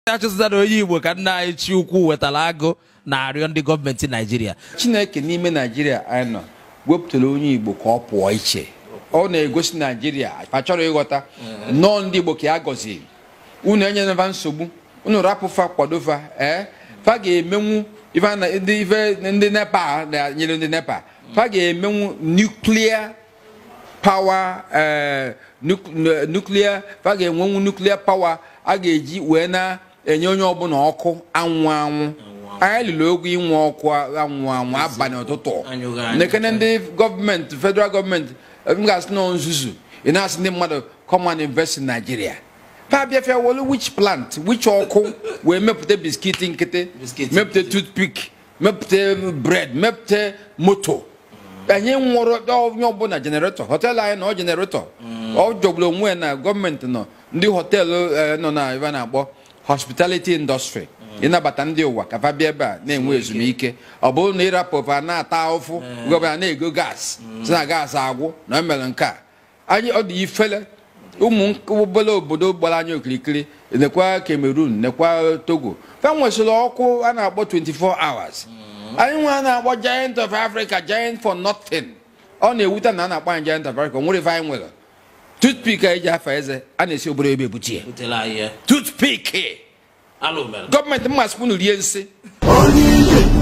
achụzana onye igbo ka nna anyị chi ukwu wetara agụ na-arịọ ndị gọọmenti naijiria chineke n'ime naijiria anyị nọ wepụtara onye igbo ka ọ pụọ iche ọ na-egosi naijiria achọrọ ịghọta nnọọ ndị igbo ka ya gọziri unu enyereva nsogbu unu rapụfa kwadofa ee fa ga-emenwu ife a na- ndị ife ndị nepa na-nyere ndị nepa fa ga-emenwu nuklia pawa ee nuk- nuklia fa ga-enwenwu nuklia pawa a ga-eji wee na-enye onye ọbụla ọkụ anwụ anwụ anyị lụrụ ogwu inwe ọkụ anwụ anwụ abalị ụtụtụ Anyụghị anyụ. nekene ndị gọọmenti federal gọọmenti m ga-asị nọ nzuzu ị na-asị ndị mmadụ come and invest in Nigeria fa bịafịa wolu which plant which ọkụ wee mepụta biskiti nkịtị Biskiti mepụta toothpick mepụta bread mepụta moto anyị nwụrụ onye ọbụla jeneretọ họteelụ anyị nọ jeneretọ ọ jọgburu onwe ya na gọọmenti nọ ndị họteelụ eh, nọ na ebe a na-akpọ hospitality industry ịnabata ndị ụwa ka fa bịa ebe a na-enwe ezumike ọ bụrụ na ịrapụ fa na-ata ahụfụ gọvanọ na-ego gas si na gas agwụ na emere nke a anyị ọ dị ifele ụmụ obere obodo gbara anyị okirikiri nekwa cameroon nekwa togo fa nwesịrị ọkụ a na-akpọ 24 hours anyị nwe a na-akpọ giant of africa giant for nothing ọ na-ewute na a na-akpọ anyị giant of africa o nwere ife anyị nwere toothpick a eji afa eze a na-esi obodo ebe ebuchi ya butere anyị ya toothpick alụ mere gọọmenti mmasị unu rie nsị onye ije